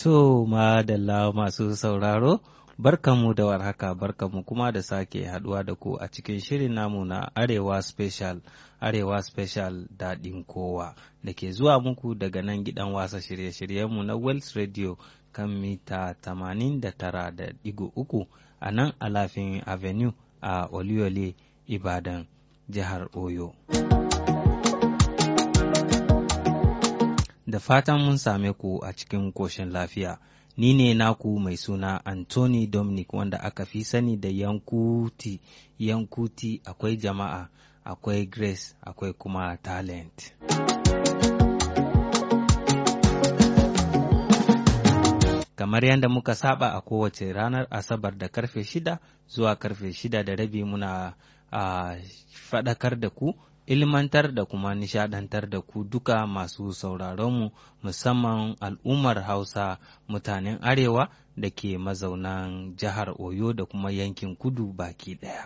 To, madalla masu sauraro, barkanmu da warhaka, barkanmu kuma da sake haduwa da ku a cikin shirin namu na Arewa Special, Arewa Special daɗin kowa, da ke zuwa muku daga nan gidan wasa shirye-shiryenmu na Wells Radio kan mita 89.3 a nan Alafin Avenue a Oluyole, Ibadan, jihar Oyo. da fatan mun same ku a cikin koshin lafiya. Ni ne naku mai suna Anthony Dominic wanda aka fi sani da Yankuti. Yankuti akwai jama'a, akwai Grace, akwai kuma talent. Kamar yadda muka saba a kowace ranar Asabar da karfe shida zuwa karfe shida da rabi muna a faɗakar da ku ilmantar da kuma nishadantar da ku duka masu sauraronmu musamman al'ummar hausa mutanen arewa da ke mazaunan jihar oyo da kuma yankin kudu baki daya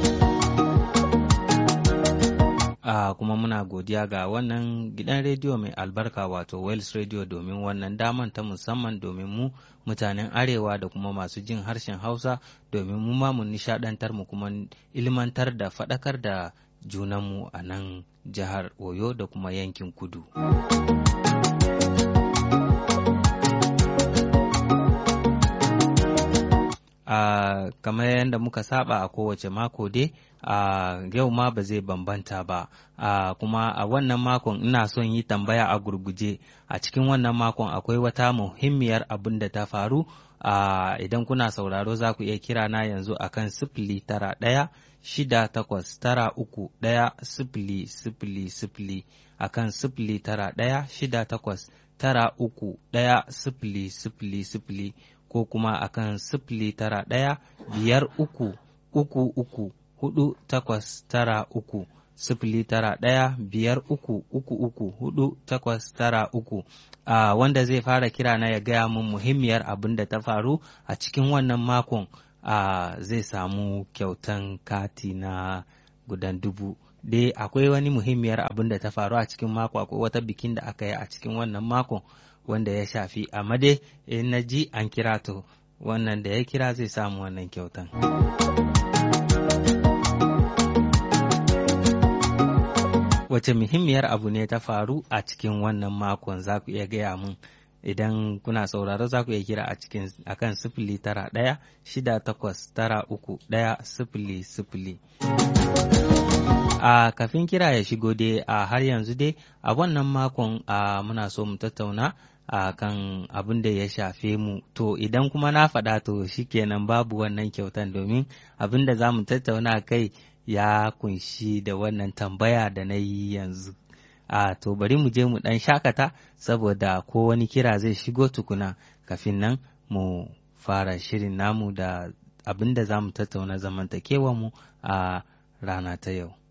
a kuma muna godiya ga wannan gidan rediyo mai albarka wato Wales Radio domin wannan daman ta musamman domin mu mutanen arewa da kuma masu jin harshen hausa domin mu ma mu nishadantar mu kuma ilmantar da faɗakar da junanmu a nan jihar Oyo da kuma yankin kudu. Uh, kamar yadda muka saba a kowace mako dai uh, yau ma ba zai bambanta ba uh, kuma a wannan makon ina son yi tambaya a gurguje a cikin wannan makon akwai wata muhimmiyar abin da ta faru idan kuna sauraro za ku iya kira na yanzu akan sifili tara ɗaya shida takwas tara uku ɗaya sifili sifili sifili akan sifili tara ɗaya shida takwas tara uku ɗaya sifili sifili sifili ko kuma akan sifili tara ɗaya biyar uku uku uku hudu takwas tara uku sifili tara ɗaya biyar uku uku uku hudu takwas tara uku uh, wanda zai fara kira na ya gaya min muhimmiyar abin da ta faru a cikin wannan makon uh, zai samu kyautan kati na gudan dubu dai akwai wani muhimmiyar abin da ta faru a cikin mako akwai wata bikin da aka yi a cikin wannan makon wanda ya shafi amma dai in na ji an kira to wannan da ya kira zai samu wannan kyautan. Wace muhimmiyar abu ne ta faru a cikin wannan makon za ku iya gaya mun idan kuna sauraro za ku iya kira a cikin akan sifili tara ɗaya shida takwas tara uku ɗaya sifili sifili. a kafin kira ya shigo dai a har yanzu dai a wannan makon a muna so mu tattauna a kan abin da ya shafe mu to idan kuma na faɗa to shikenan babu wannan kyautan domin abin da za mu tattauna kai ya kunshi da wannan tambaya da na yi yanzu a to bari mu je mu ɗan shakata saboda ko wani kira zai shigo tukuna kafin nan mu fara shirin namu da abin da za mu tattauna zamantakewa mu a rana ta yau